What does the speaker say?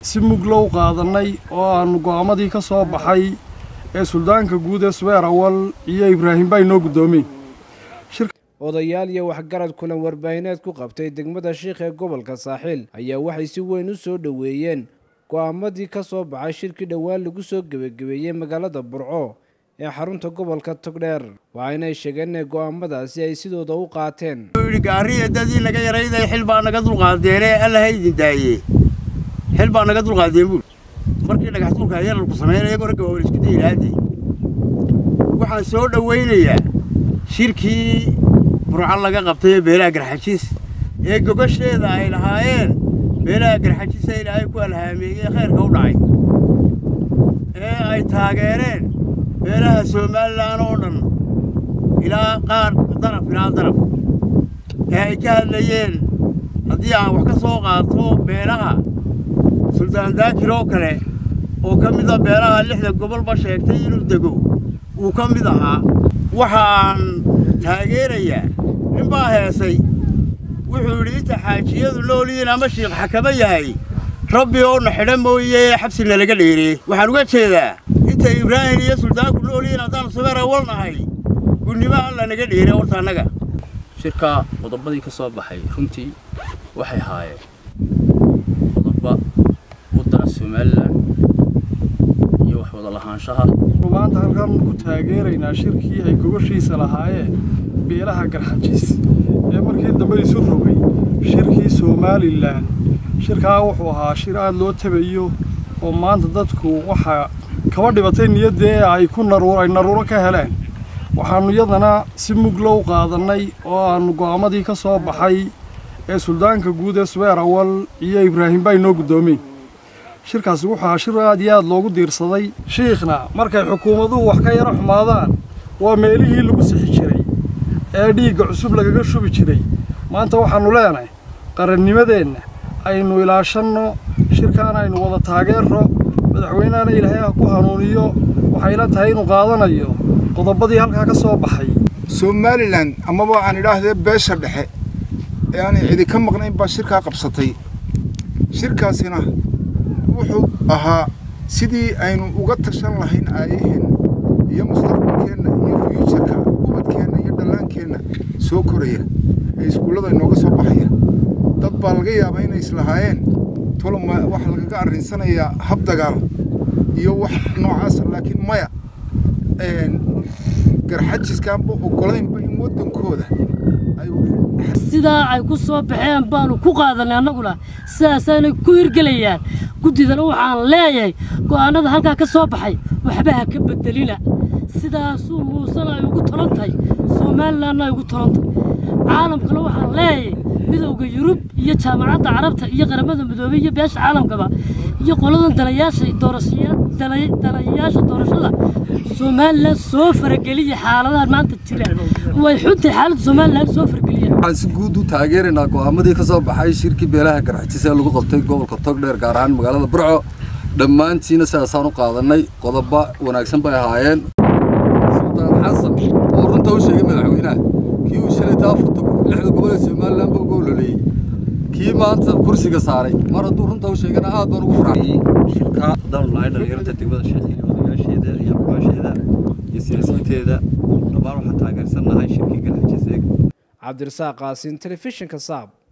si muglow qaadannay oo aannu go'aamadii ka soo baxay ee suldaanka guud ee subeer awal iyo ibraahim baa inoo guddoomeen odayaal iyo waxgarad kulan warbaahineed ku qabtay degmada shiikh ee gobolka saaxiil ayaa waxay si weyn u soo dhoweeyeen go'aamadii ka soo baxay shirkii dhowaan lagu soo gebagabeeyey magaalada burco ee xarunta gobolka togdheer waxaynay sheegeen inay go'aamadaasi ay sidooda u qaateen gaariya dadii naga yarayday xil baa naga dulqaadeene alla ha idin daayee xil baa naga dulqaadeen buul markii dhagax dulka yararku sameynaya gorga waa isku daylaade waxaan soo dhowaynayaa shirkii burco laga qabtay ee beelaha garxajiis ee gogasheeda ay lahaayeen beelaha garxajiis ee ilaahay ku alhaameeyey khayrka u dhacay ee ay taageereen beelaha somalilan oo dhan ilaa qaar daraf ilaa daraf ee ay ka hadlayeen haddii aan wax ka soo qaato beelaha suldaan daakir oo kale oo ka mida beelaha lixda gobolba sheegtay inuu dego uu ka mid ahaa waxa aan taageerayaa nin baa heesay wuxuu yidhi inta xaajiyadu noolyihiin ama shiikh xakamo yahay rabbi oo na xidha mooye xabsina laga dheeree waxaan uga jeedaa inta ibraahim iyo suldaanku noolyihiin haddaan subeer awal nahay gunnimo alla naga dheere horta annaga shirka qodobadii ka soo baxay runtii waxay haayeen qodoba wadana somalilan iyo wax wada lahaanshaha maanta halkan ku taageeraynaa shirkii ay gogashiisa lahaayeen beelaha garxajiis ee markii dambe isu rogay shirkii somalilan shirkaa wuxuu ahaa shir aad loo tabayo oo maanta dadku waxaa kaba dhibatay niyaddee ay ku ay naruuro ka heleen waxaannu iyadana si muglow qaadannay oo aannu go'aamadii ka soo baxay ee suldaanka guud ee subeer awal iyo ibraahim baa inoo guddoomeen shirkaasi wuxuu ahaa shir aad iyo aad loogu diirsaday shiikhna markay xukuumaduhu wax ka yaro xumaadaan waa meelihii lagu sixi jiray ee dhiigga cusub lagaga shubi jiray maanta waxaannu leenahay qarannimadeenna aynu ilaashanno shirkaana aynu wada taageerro madaxweynehana ilaahay ha ku hanuuniyo waxayla tahay inuu qaadanayo qodobadii halkaa ka soo baxay somalilan amaba aan idhaahdee beesha dhexe ee aanay cidi ka maqnayn baa shirkaa qabsatay shirkaasina wuxuu ahaa sidii aynu uga tashan lahayn aayaheenna iyo mustaqbalkeenna iyo fyuujarka ubadkeenna iyo dhallaankeenna soo koraya ee iskuullada inooga soo baxaya dad baa laga yaabaa inay islahaayeen toloma waxa lagaga arrinsanayaa hab dagaal iyo wax noocaasa laakiin maya garxajiskaanba oggolaynba in waddankooda sidaa ay ku soo baxeen baanu ku qaadanay annaguna sidaasaanay ku hirgelayaan guddidana waxaan leeyahay go'aannada halkaa ka soo baxay waxba ha ka beddelina sidaasuu muusena ay ugu tolan tahay somalilanna ay ugu tolan tahay caalamkana waxaan leeyahay midowda yurub iyo jaamacadda carabta iyo qaramada midoobey iyo beesha caalamkaba iyo qoladan dalayaasha dalayaasha doorashada somalilan soo farageliya xaaladahan maanta jira way xuntahay xaaladda somalilan soo farageliya waxaan si guud u taageeraynaa go'aamadii ka soo baxay shirkii beelaha garxajis ee lagu qabtay gobolka togdheer gaar ahaan magaalada burco dhammaantiina sidaasaan u qaadanay qodoba wanaagsan bay ahaayeen suldaan xasan oo runta u sheegay madaxweynaha kii uu shalay taafurta lixda gobol ee somalilan ba uga ololeeyey kii maanta kursiga saaray mar hadduu runta u sheegana aad baan ugu farxay shirka haddaan lahay dhalinyarta degmada sheekh iyo odayaasheeda iyo aqbaasheeda iyo siyaasiyiinteeda dhammaan waxaan taageersannahay shirkii garxajis eeg cabdirasaaq qaasin telefishinka saab